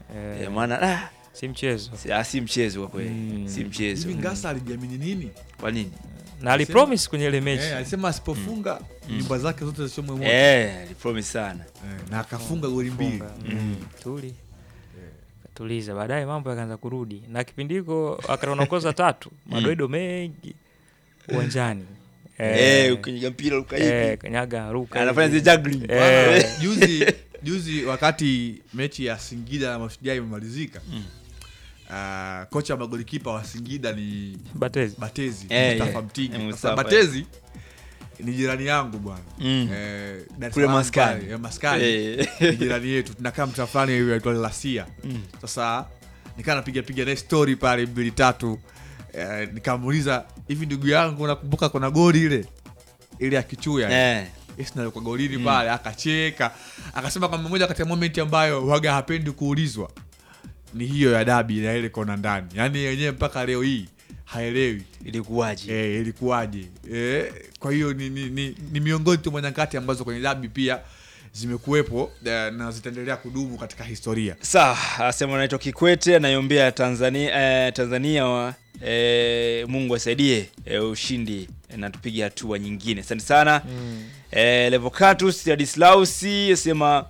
Eh, Eh, maana ah, si mchezo si- ah, si mchezo kwa kweli Mm. si mchezo hivi ngasa alijiamini nini kwa nini na alipromise kwenye ile mechi eh, alisema asipofunga nyumba zake zote zisichomwe moto eh alipromise sana eh, na akafunga goli mbili Funga. Mm. tuli katuliza baadaye mambo yakaanza kurudi na kipindi hiko akanaongoza tatu madoido mengi uwanjani eh ukipiga mpira uka hivi eh, kanyaga ruka anafanya hivi. zile juggling Eh. Bwana, juzi juzi wakati mechi ya Singida na Mashujaa imemalizika Mm. ah, kocha wa magolikipa wa Singida ni Batezi. Batezi Eh, Mustafa eh. Mtigi. Eh, Sasa Mustafa, Batezi ni jirani yangu bwana Mm. Eh, Dar es Kule Salaam maskani. pale, eh, maskani Eh. ni jirani yetu tunakaa mtaa fulani hivi aitwa Lasia Mm. sasa nikaa napiga piga naye story pale mbili tatu eh, nikamuuliza hivi ndugu yangu nakumbuka kuna goli ile ile ya kichuya eh kwa golini pale akacheka akasema kwamba moja kati ya moment ambayo waga hapendi kuulizwa ni hiyo ya dabi na ile kona ndani yaani yenyewe mpaka leo hii haelewi ilikuwaje e, ilikuwaje e, kwa hiyo ni, ni, ni, ni miongoni tu mwa nyakati ambazo kwenye dabi pia zimekuwepo eh, na zitaendelea kudumu katika historia sawa asema anaitwa kikwete anaiombea tanzania eh, tanzania wa, eh, mungu asaidie eh, ushindi eh, na tupige hatua nyingine asante sana Mm. eh, levocatus adislausi asema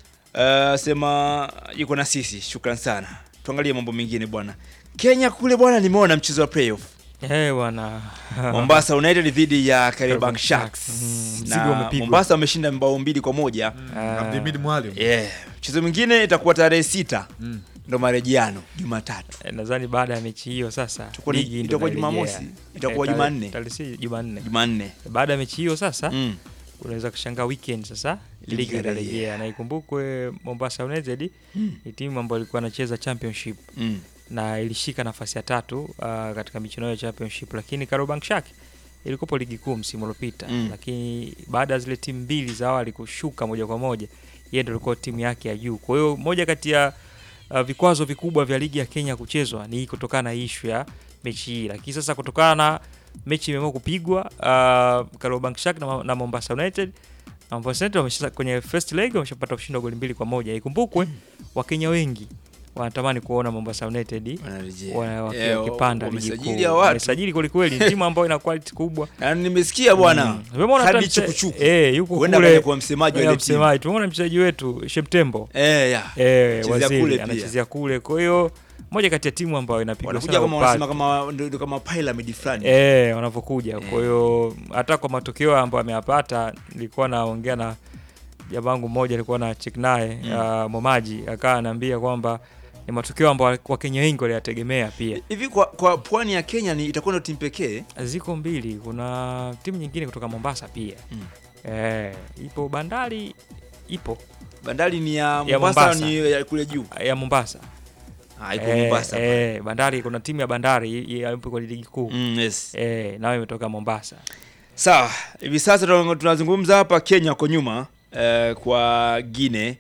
eh, asema yuko na sisi shukran sana tuangalie mambo mengine bwana kenya kule bwana nimeona mchezo wa playoff Eh, bwana mombasa united dhidi ya kariobank Kariobank sharks Sharks. Mm, mzigo na umepigwa. mombasa wameshinda mbao mbili kwa moja Ah. Abdulhamid Mwalimu yeah. mchezo mwingine itakuwa tarehe sita Mm. ndo marejiano jumatatu Eh, nadhani baada ya mechi hiyo sasa Itakuwa ni- ligi ndo itakuwa inarejea. Jumamosi? Itakuwa Eh, tarehe- Jumanne? tarehe si jumanne jumanne baada ya mechi hiyo sasa mm. unaweza kushangaa weekend sasa Ligi ligi inarejea. itarejea na ikumbukwe mombasa united ni timu ambayo ilikuwa inacheza championship Mm. na ilishika nafasi ya tatu uh, katika michuano ya championship lakini Kariobangi Shark ilikuwepo ligi kuu msimu uliopita Mm. lakini baada ya zile timu mbili za awali kushuka moja kwa moja yeye ndio ilikuwa timu yake ya juu kwa hiyo moja kati ya uh, vikwazo vikubwa vya ligi ya Kenya kuchezwa ni kutokana na ishu ya mechi hii lakini sasa kutokana na mechi imeamua kupigwa uh, Kariobangi Shark na, na Mombasa United na Mombasa United wameshasa kwenye first leg wameshapata ushindi wa goli mbili kwa moja ikumbukwe Wakenya wengi wanatamani kuona Mombasa United Wanarejea. wa- waki- Eh, wakipanda ligi wamesajili kuu. hao watu. Wamesajili kwelikweli, ni timu ambayo ina quality kubwa. na nimesikia bwana Mm. Tumemwona hata hadi mche- chukuchuku eh, yuko huenda kule kaja kuwa msemaji wa ya ile timu msemaji. Tumemwona mchezaji wetu Sheptembo eh ya eh, Anachezea waziri kule pia. anachezea kule, kwa hiyo moja kati ya timu ambayo inapigwa wanakuja sana kama upatu. wanasema kama ndio ndio kama pyramid fulani eh, wanavyokuja. Kwa hiyo hata kwa matokeo ambayo ameyapata, nilikuwa naongea na jamaa wangu mmoja, alikuwa na check naye Mm. uh, Momaji, akawa ananiambia kwamba ni matokeo ambayo Wakenya wengi waliyategemea pia. hivi kwa kwa pwani ya Kenya ni itakuwa ndio timu pekee Ziko mbili, kuna timu nyingine kutoka Mombasa pia Mm. eh, ipo Bandari, ipo bandari ni ya Ya Mombasa, Mombasa. ni ya kule juu ya Mombasa ah iko eh, Mombasa eh, Bandari, kuna timu ya Bandari i- i- ipo kwenye ligi kuu mm, yes eh, nayo imetoka Mombasa. sawa hivi sasa tuna- tunazungumza hapa Kenya kwa nyuma eh, kwa Gine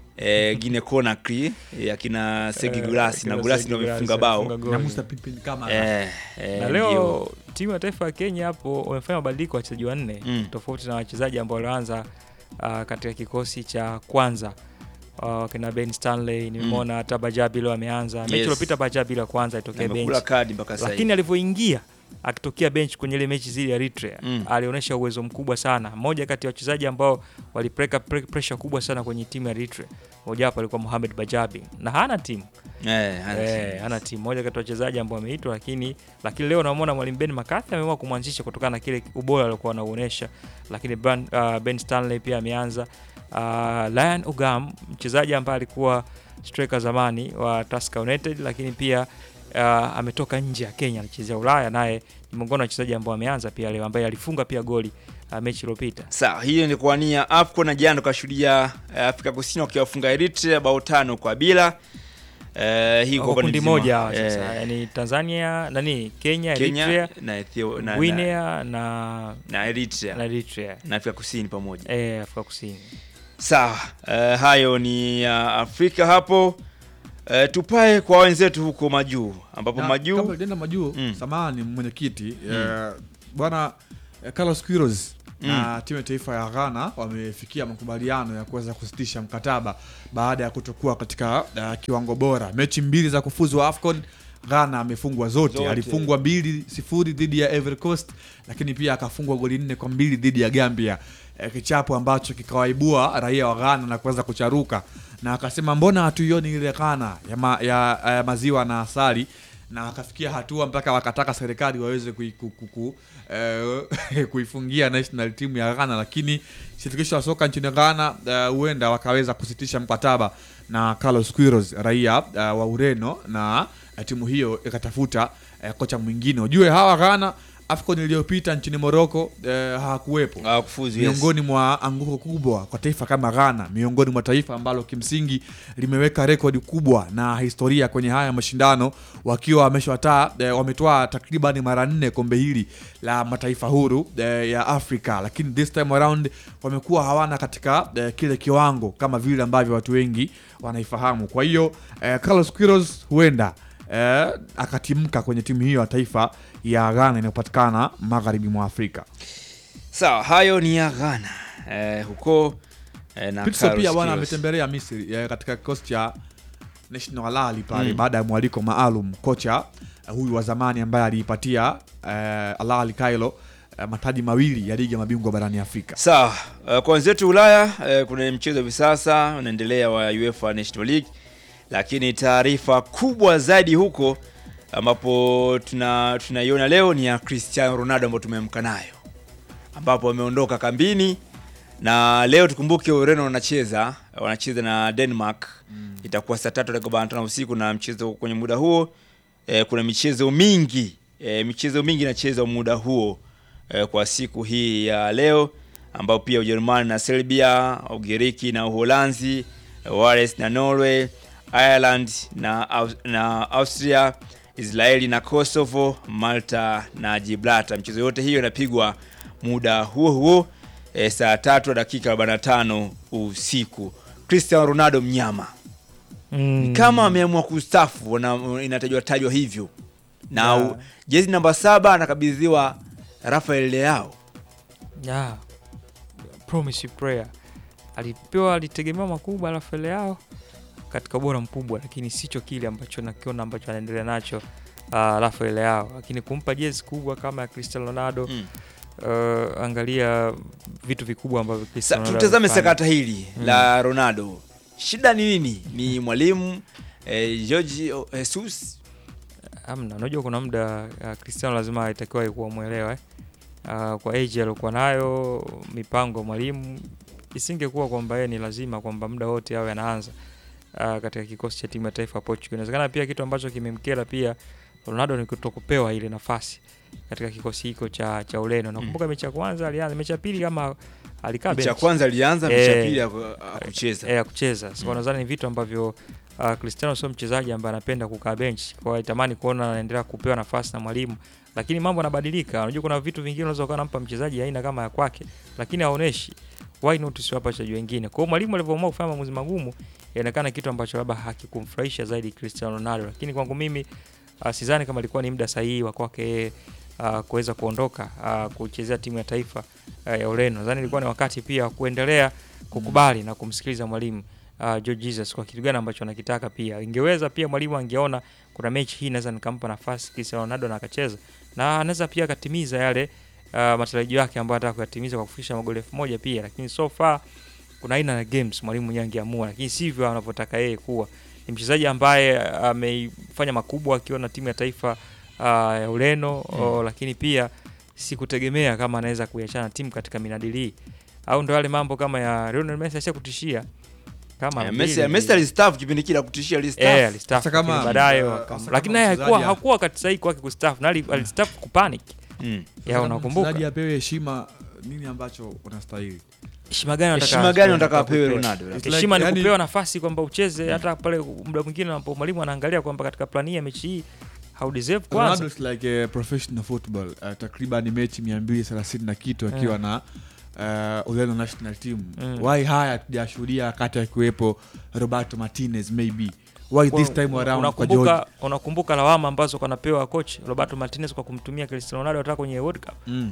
eh, Gine Conakry eh, akina Segi Eh, Gulasi na kina Gulasi Segi ndio Gulasi wamefunga alifunga bao goli. na Musa Pimpin kama eh, eh, na ndio. leo timu ya taifa ya Kenya hapo wamefanya mabadiliko ya wachezaji wanne Mm. tofauti na wachezaji ambao walianza uh, katika kikosi cha kwanza uh, kina Ben Stanley nimemwona hata Bajabi leo ameanza mechi Yes. iliyopita Bajabi la kwanza itokea amekula bench kadi mpaka sasa lakini alivyoingia akitokea bench kwenye ile mechi zile ya Eritrea Mm. alionyesha uwezo mkubwa sana. Mmoja kati ya wachezaji ambao walipeleka pre- pressure kubwa sana kwenye timu ya Eritrea, mmoja wapo alikuwa Mohamed Bajabi na hana timu eh, hana eh, timu. hana timu. Mmoja kati ya wachezaji ambao wameitwa, lakini lakini leo namuona mwalimu Ben McCarthy ameamua kumwanzisha kutokana na kile ubora aliokuwa anauonesha, lakini ben, uh, ben Stanley pia ameanza. Uh, Lion Ugam mchezaji ambaye alikuwa striker zamani wa Tusker United, lakini pia uh, ametoka nje ya Kenya anachezea Ulaya, naye ni miongoni wa wachezaji ambao ameanza pia leo, ambaye alifunga pia goli uh, mechi iliyopita. Sawa, hiyo ni kuwania AFCON na jana tukashuhudia eh, Afrika Kusini wakiwafunga Eritrea bao tano kwa bila. Eh, hii Wako kwa kundi mzima. moja hawa Eh, sasa, yani Tanzania nani, Kenya, Kenya Eritrea, na Ethiopia na, na, Guinea na, na Eritrea na Eritrea na Afrika Kusini pamoja. eh, Afrika Kusini. Sawa, eh, hayo ni ya Afrika hapo. Eh, tupae kwa wenzetu huko majuu ambapo Na majuu kabla tujaenda majuu Mm. samahani mwenyekiti eh, bwana eh, Carlos Quiroz na timu ya taifa ya Ghana wamefikia makubaliano ya kuweza kusitisha mkataba baada ya kutokuwa katika uh, kiwango bora. Mechi mbili za kufuzu wa AFCON Ghana amefungwa zote. Zote. alifungwa mbili sifuri dhidi ya Ivory Coast, lakini pia akafungwa goli nne kwa mbili dhidi ya Gambia, eh, kichapo ambacho kikawaibua raia wa Ghana na kuweza kucharuka, na akasema mbona hatuioni ile Ghana ya, ma, ya, ya maziwa na asali na wakafikia hatua mpaka wakataka serikali waweze kui, ku, ku, ku, eh, kuifungia national team ya Ghana, lakini shirikisho la soka nchini Ghana eh, huenda wakaweza kusitisha mkataba na Carlos Queiroz raia eh, wa Ureno na eh, timu hiyo ikatafuta eh, kocha mwingine. Ujue hawa Ghana AFCON iliyopita nchini Morocco eh, hawakuwepo Hawakufuzu, yes. miongoni mwa anguko kubwa kwa taifa kama Ghana, miongoni mwa taifa ambalo kimsingi limeweka rekodi kubwa na historia kwenye haya mashindano, wakiwa wameshwataa eh, wametoa takriban mara nne kombe hili la mataifa huru eh, ya Afrika, lakini this time around wamekuwa hawana katika eh, kile kiwango kama vile ambavyo watu wengi wanaifahamu. Kwa hiyo eh, Carlos Queiroz huenda eh, akatimka kwenye timu hiyo ya taifa ya Ghana inayopatikana magharibi mwa Afrika. Sawa, hayo ni ya Ghana eh, huko eh, na Pitso Carlos pia bwana Queiroz. ametembelea Misri eh, katika kikosi cha National Al Ahly pale Mm. baada ya mwaliko maalum. Kocha eh, huyu wa zamani ambaye aliipatia eh, Al Ahly Cairo eh, mataji mawili ya ligi ya mabingwa barani Afrika. Sawa, uh, kwa wenzetu Ulaya uh, kuna mchezo hivi sasa unaendelea wa UEFA National League, lakini taarifa kubwa zaidi huko ambapo tuna tunaiona leo ni ya Cristiano Ronaldo ambayo tumeamka nayo, ambapo wameondoka kambini na leo tukumbuke Ureno wanacheza wanacheza na Denmark itakuwa saa tatu dakika arobaini na tano usiku na mchezo kwenye muda huo eh, kuna michezo mingi eh, michezo mingi inachezwa muda huo eh, kwa siku hii ya leo ambao pia Ujerumani na Serbia, Ugiriki na Uholanzi, eh, Wales na Norway, Ireland na, Aus- na Austria, Israeli na Kosovo, Malta na Gibraltar. Michezo yote hiyo inapigwa muda huo huo eh, saa tatu na dakika 45 usiku. Cristiano Ronaldo mnyama Mm. kama ameamua kustafu wana- inatajwa tajwa hivyo na Yeah. u- jezi namba saba anakabidhiwa Rafael Leao. Yeah. Promise prayer. Alipewa alitegemewa makubwa Rafael Leao katika ubora mkubwa, lakini sicho kile ambacho nakiona ambacho anaendelea nacho uh, Rafael Leao, lakini kumpa jezi kubwa kama ya Cristiano Ronaldo Mm. uh, angalia vitu vikubwa ambavyo Sa, Cristiano Ronaldo tutazame amefanya. sakata hili la Ronaldo. Shida ni nini? Ni mwalimu eh, Jorge Jesus Amna, unajua kuna muda uh, Cristiano lazima alitakiwa kuwa mwelewa eh? uh, kwa age aliokuwa nayo, mipango ya mwalimu isingekuwa kwamba yeye ni lazima kwamba muda wote awe anaanza uh, katika kikosi cha timu ya taifa ya Portugal. Inawezekana pia kitu ambacho kimemkera pia Ronaldo ni kutokupewa ile nafasi katika kikosi hiko cha cha Ureno. Nakumbuka mechi ya kwanza alianza, mechi ya pili kama alikaa mechi ya bench kwanza alianza, mechi ya Eh, pili haku- hakucheza. eh, ya kucheza. So nadhani ni vitu ambavyo uh, Cristiano sio mchezaji ambaye anapenda kukaa bench, kwa hiyo alitamani kuona anaendelea kupewa nafasi na mwalimu, lakini mambo yanabadilika. Unajua kuna vitu vingine unaweza ukawa unampa mchezaji aina kama ya kwake, lakini haoneshi. Why not usiwapa wachezaji wengine? Kwa hiyo mwalimu alivyoamua kufanya maamuzi magumu, inaonekana kitu ambacho labda hakikumfurahisha zaidi Cristiano Ronaldo, lakini kwangu mimi uh, sidhani kama ilikuwa ni muda sahihi wa kwake yeye uh, kuweza kuondoka uh, kuchezea timu ya taifa uh, ya Ureno. Nadhani ilikuwa ni wakati pia wa kuendelea kukubali na kumsikiliza mwalimu uh, George Jesus kwa kitu gani ambacho anakitaka. Pia ingeweza pia mwalimu angeona kuna mechi hii naweza nikampa nafasi Cristiano Ronaldo na akacheza, na anaweza pia akatimiza yale uh, matarajio yake ambayo anataka kuyatimiza kwa kufikisha magoli elfu moja pia, lakini so far kuna aina ya games mwalimu mwenyewe angeamua, lakini sivyo anavyotaka yeye kuwa. Ni mchezaji ambaye ameifanya makubwa akiwa na timu ya taifa uh, ya Ureno oh, lakini pia sikutegemea kama anaweza kuiachana timu katika minadili hii, au ndo yale mambo kama ya Lionel Messi asha kutishia kama Eh, mbili Messi hivi. Messi alistaafu kipindi kile kutishia alistaafu. Eh, alistaafu, Sasa kama, lakini baadaye uh, wakam- sasa lakini kama naye hakuwa mchezaji- hakuwa wakati sahihi kwake kustaafu na ali- alistaafu kupanic Mm. ya Kama unakumbuka mchezaji apewe heshima, nini ambacho unastahili? heshima gani unataka Heshima gani apewe? unataka apewe Kupewa. Ronaldo? It's heshima like, ni yani- kupewa nafasi kwamba ucheze hata pale muda mwingine ambapo mwalimu anaangalia kwamba katika plani hii ya mechi hii haudeserve kwanza Ronaldo is like a professional football uh, takriban mechi 230 na kitu akiwa na uh, Ureno national team Mm. why haya tujashuhudia wakati akiwepo Roberto Martinez maybe why this time around kwa George unakumbuka unakumbuka lawama ambazo kanapewa coach Roberto Martinez kwa kumtumia Cristiano Ronaldo hata kwenye World Cup mm.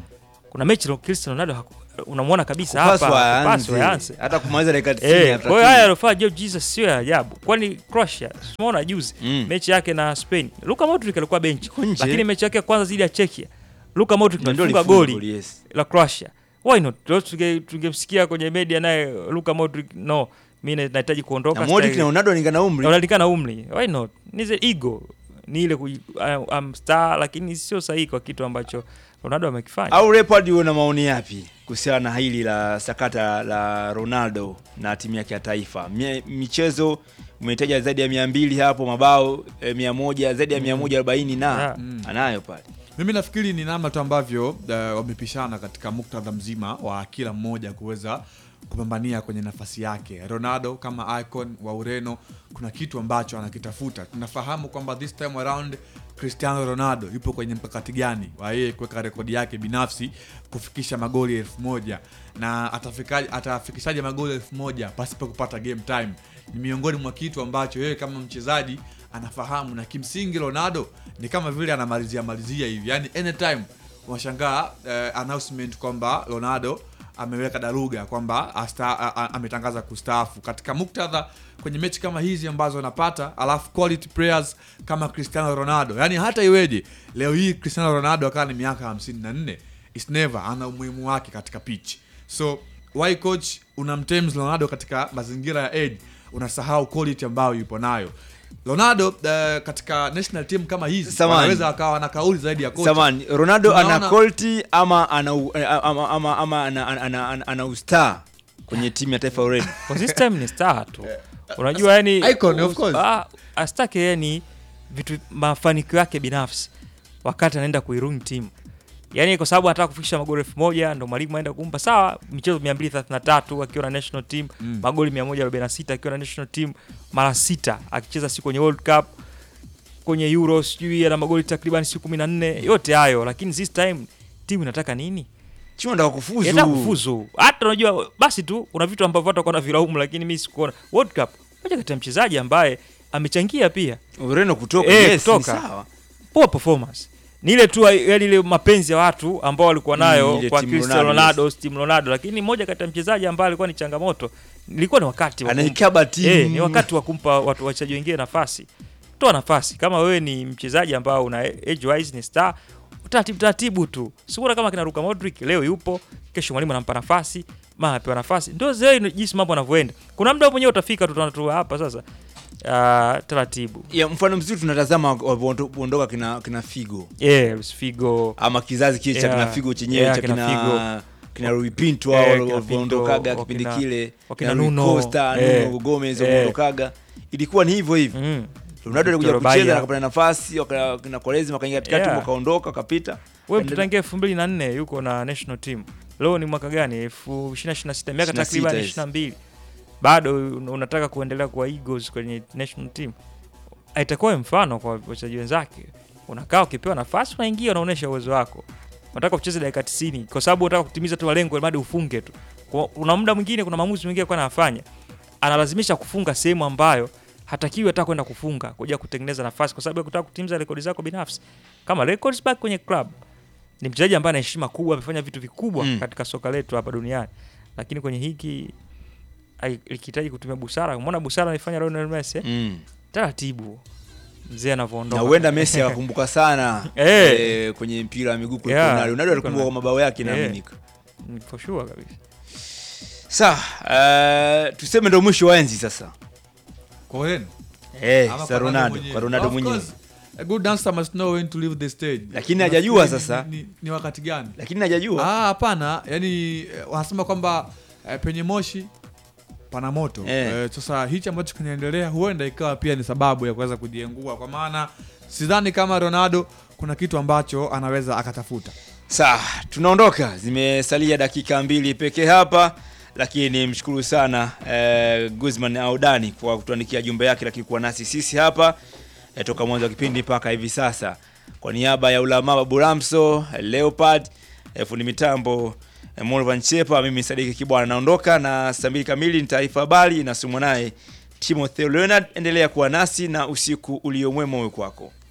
kuna mechi lo- Cristiano Ronaldo haku- unamwona kabisa hapa Kupaswa hakupaswa aanze. aanze. hata kumaliza dakika 90 Eh, hataki. kwa hiyo haya alofanya Joe Jesus sio ya ajabu, kwani Croatia tumeona juzi Mm. mechi yake na Spain, Luka Modric alikuwa benchi, Yuko nje. lakini mechi yake ya kwanza dhidi ya Czechia Luka Modric Ndio alifunga alifunga goli yes. la Croatia. Why not? Leo tunge- tungemsikia kwenye media naye Luka Modric, no, mimi na- nahitaji kuondoka. na Modric sitaki- na Ronaldo wanalingana umri unalikana umri. Why not? Ni the ego, ni ile kuji- I- I'm star, lakini sio sahihi kwa kitu ambacho Ronaldo amekifanya. au Leopard una maoni yapi kuhusiana na hili la sakata la Ronaldo na timu yake ya taifa? Mie- Michezo umehitaja zaidi ya mia mbili hapo, mabao eh, mia moja zaidi ya mia moja arobaini na Yeah. anayo pale. Mimi nafikiri ni namna tu ambavyo uh, wamepishana katika muktadha mzima wa kila mmoja kuweza kupambania kwenye nafasi yake. Ronaldo kama icon wa Ureno, kuna kitu ambacho anakitafuta. Tunafahamu kwamba this time around Cristiano Ronaldo yupo kwenye mkakati gani wa yeye kuweka rekodi yake binafsi kufikisha magoli elfu moja na atafikaje- atafikishaje magoli elfu moja pasipo kupata game time. Ni miongoni mwa kitu ambacho yeye kama mchezaji anafahamu, na kimsingi Ronaldo ni kama vile anamalizia malizia hivi, yani anytime unashangaa eh, announcement kwamba Ronaldo ameweka daruga kwamba asta- a- a- ametangaza kustaafu katika muktadha kwenye mechi kama hizi ambazo anapata, alafu quality players kama Cristiano Ronaldo, yani hata iweje leo hii Cristiano Ronaldo akawa ni miaka 54 is never ana umuhimu wake katika pitch. So why coach unamtems Ronaldo katika mazingira ya age, unasahau quality ambayo yupo nayo Ronaldo. Uh, katika national team kama hizi Samani. wanaweza akawa na kauli zaidi ya kocha. Samani, Ronaldo ana Tunaona- quality ama ana u- ama, ama, ama ana, ana, ana, ana, ana ustar kwenye timu ya taifa ya Ureno. For this time ni star tu. Unajua yani Icon, of course. Ah, astake yani vitu mafanikio yake binafsi wakati anaenda kuirun timu. Yaani kwa sababu anataka kufikisha magoli elfu moja ndo mwalimu aenda kumpa sawa michezo 233 akiwa na national team, Mm. magoli 146 akiwa na national team, mara sita akicheza siku kwenye World Cup, kwenye Euro sijui ana magoli takriban siku 14, yote hayo lakini this time timu inataka nini? Timu anataka kufuzu. Yataka kufuzu. Hata unajua basi tu kuna vitu ambavyo watu wakaona vilaumu, lakini mimi sikuona. World Cup moja kati ya mchezaji ambaye amechangia pia Ureno kutoka, Eh, yes, kutoka. ni sawa. poor performance. Ni ile tu yani ile mapenzi ya watu ambao walikuwa nayo Mm, ile kwa Team Cristiano Ronaldo, Ronaldo, Team Ronaldo, lakini moja kati ya mchezaji ambaye alikuwa ni changamoto, ilikuwa ni wakati wa kumpa- Anaikaba timu. Eh, ni wakati wa kumpa watu wachezaji wengine nafasi. Toa nafasi. Kama wewe ni mchezaji ambao una age wise ni star, taratibu taratibu tu. Sikuona kama kina Luka Modric leo yupo, kesho mwalimu anampa nafasi, mara apewa nafasi. Ndio zile jinsi mambo yanavyoenda. Kuna muda mwenyewe utafika tutaona tu hapa sasa. Uh, taratibu. ya mfano mzuri tunatazama walivyoondoka kina, kina Figo Yeah, Luis Figo. ama kizazi kile cha Yeah. kina Figo chenyewe Yeah, cha kina kina Figo. kina Rui Pinto Eh, hao kina walivyoondokaga Pinto, kipindi wakina- kile wakina na Rui Nuno, Costa, eh, Nuno Gomez eh. walivyoondokaga ilikuwa ni hivyo hivyo Mm. Ronaldo alikuja Victor kucheza Baia. na akapata nafasi waka- kina Quaresma wakaingia katikati Yeah. wakaondoka wakapita Wewe mtu tangia 2004 yuko na national team. Leo ni mwaka gani? 2026 miaka 26 takriban hizi. 22. Bado un- unataka kuendelea kuwa Eagles kwenye national team. Itakuwa mfano kwa wachezaji wenzake. Unakaa ukipewa nafasi unaingia unaonyesha uwezo wako. Unataka kucheza dakika 90 kwa sababu unataka kutimiza tu malengo bado ufunge tu. Kwa- Kuna muda mwingine kuna maamuzi mengine kwa anafanya. Analazimisha kufunga sehemu ambayo hatakiwi hata kwenda kufunga kuja kutengeneza nafasi kwa sababu ya kutaka kutimiza rekodi zako binafsi. Kama records back kwenye club ni mchezaji ambaye ana heshima kubwa, amefanya vitu vikubwa Mm. katika soka letu hapa duniani, lakini kwenye hiki ai- ikihitaji kutumia busara. Umeona busara anaifanya Lionel Messi eh? mm. Taratibu mzee na anavyoondoka huenda Messi akakumbuka sana Eh. eh, kwenye mpira wa miguu kuliko Yeah, Ronaldo. Ronaldo alikumbuka kuliko kwa mabao yake Eh. naaminika Mm, for sure kabisa. sawa uh, tuseme ndo mwisho wa enzi sasa Kwa Ureno. eh, Ama za kwa Ronaldo mwenyewe. kwa Ronaldo Of mwenyewe course, a good dancer must know when to leave the stage. Lakini hajajua Nafikiri sasa. ni, ni, ni wakati gani lakini najajua Ah, hapana yani eh, wanasema kwamba eh, penye moshi pana moto Eh. eh, sasa hichi ambacho kinaendelea huenda ikawa pia ni sababu ya kuweza kujiengua kwa maana sidhani kama ronaldo kuna kitu ambacho anaweza akatafuta Sawa, tunaondoka. Zimesalia dakika mbili pekee hapa, lakini mshukuru sana eh, Guzman Audani kwa kutuandikia jumbe yake, lakini kuwa nasi sisi hapa eh, toka mwanzo wa kipindi mpaka hivi sasa. Kwa niaba ya Ulama Babu Ramso, eh, Leopard, eh, fundi mitambo eh, Morvan Chepa, mimi Sadiki Kibwana naondoka, na saa mbili kamili ni taarifa habari inasomwa naye Timothy Leonard. Endelea kuwa nasi na usiku uliomwema uwe kwako.